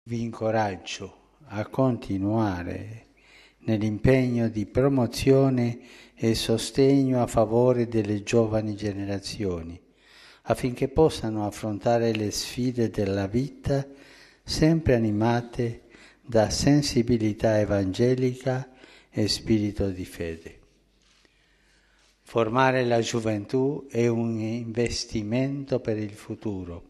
Vi incoraggio a continuare nell'impegno di promozione e sostegno a favore delle giovani generazioni, affinché possano affrontare le sfide della vita sempre animate da sensibilità evangelica e spirito di fede. Formare la gioventù è un investimento per il futuro.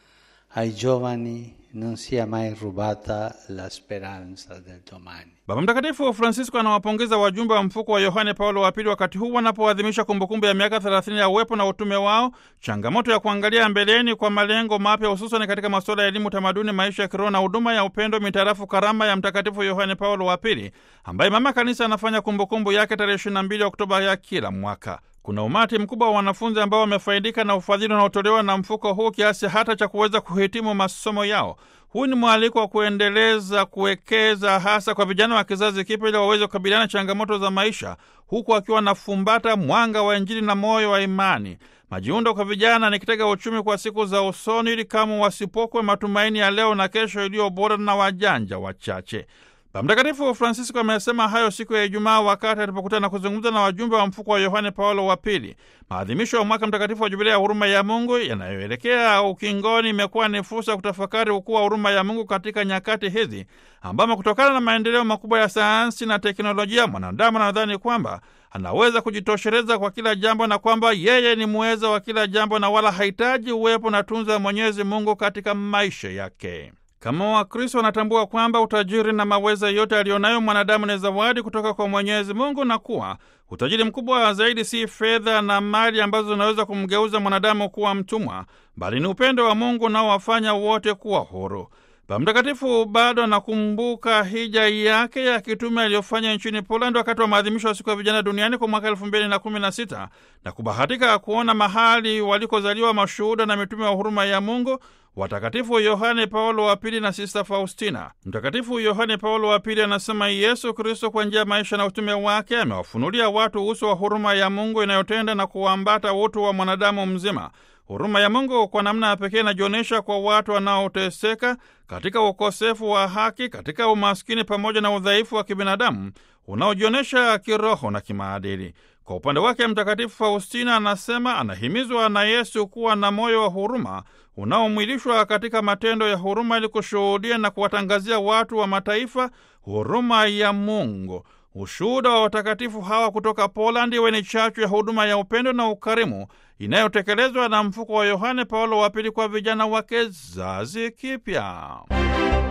Ai giovani non sia mai rubata la speranza del domani. Baba Mtakatifu Francisco anawapongeza wajumbe wa mfuko wa Yohane Paulo wa Pili wakati huu wanapoadhimisha kumbukumbu ya miaka 30 ya uwepo na utume wao, changamoto ya kuangalia mbeleni kwa malengo mapya, hususani katika masuala ya elimu, tamaduni, maisha ya kiroho na huduma ya upendo mitarafu karama ya Mtakatifu Yohane Paulo wa Pili, ambaye Mama Kanisa anafanya kumbukumbu yake tarehe 22 Oktoba ya kila mwaka. Kuna umati mkubwa wa wanafunzi ambao wamefaidika na ufadhili unaotolewa na mfuko huu kiasi hata cha kuweza kuhitimu masomo yao. Huu ni mwaliko wa kuendeleza kuwekeza hasa kwa vijana wa kizazi kipya ili waweze kukabiliana na changamoto za maisha, huku akiwa nafumbata mwanga wa Injili na moyo wa imani. Majiundo kwa vijana ni kitega uchumi kwa siku za usoni, ili kama wasipokwe matumaini ya leo na kesho iliyo bora na wajanja wachache. Baba Mtakatifu Francisco amesema hayo siku ya Ijumaa wakati alipokutana na kuzungumza na wajumbe wa mfuko wa Yohane Paulo wa Pili. Maadhimisho ya mwaka mtakatifu wa Jubilia ya huruma ya Mungu yanayoelekea ukingoni imekuwa ni fursa ya kutafakari ukuu wa huruma ya Mungu katika nyakati hizi ambamo kutokana na maendeleo makubwa ya sayansi na teknolojia mwanadamu anadhani kwamba anaweza kujitosheleza kwa kila jambo na kwamba yeye ni muweza wa kila jambo na wala hahitaji uwepo na tunza ya Mwenyezi Mungu katika maisha yake. Kama Wakristo wanatambua kwamba utajiri na maweza yote aliyonayo mwanadamu ni zawadi kutoka kwa Mwenyezi Mungu na kuwa utajiri mkubwa zaidi si fedha na mali ambazo zinaweza kumgeuza mwanadamu kuwa mtumwa, bali ni upendo wa Mungu unaowafanya wote kuwa huru. Baba Mtakatifu bado anakumbuka hija yake ya kitume aliyofanya nchini Poland wakati wa maadhimisho ya siku ya vijana duniani kwa mwaka elfu mbili na kumi na sita na kubahatika kuona mahali walikozaliwa mashuhuda na mitume wa huruma ya Mungu watakatifu Yohane Paulo wa Pili na Sista Faustina. Mtakatifu Yohane Paulo wa Pili anasema Yesu Kristo kwa njia ya maisha na utume wake amewafunulia watu uso wa huruma ya Mungu inayotenda na kuambata utu wa mwanadamu mzima. Huruma ya Mungu kwa namna ya pekee inajionyesha kwa watu wanaoteseka katika ukosefu wa haki, katika umaskini pamoja na udhaifu wa kibinadamu unaojionyesha kiroho na kimaadili. Kwa upande wake, Mtakatifu Faustina anasema anahimizwa na Yesu kuwa na moyo wa huruma unaomwilishwa katika matendo ya huruma ili kushuhudia na kuwatangazia watu wa mataifa huruma ya Mungu. Ushuhuda wa watakatifu hawa kutoka Polandi iwe ni chachu ya huduma ya upendo na ukarimu inayotekelezwa na mfuko wa Yohane Paulo wa Pili kwa vijana wa kizazi kipya.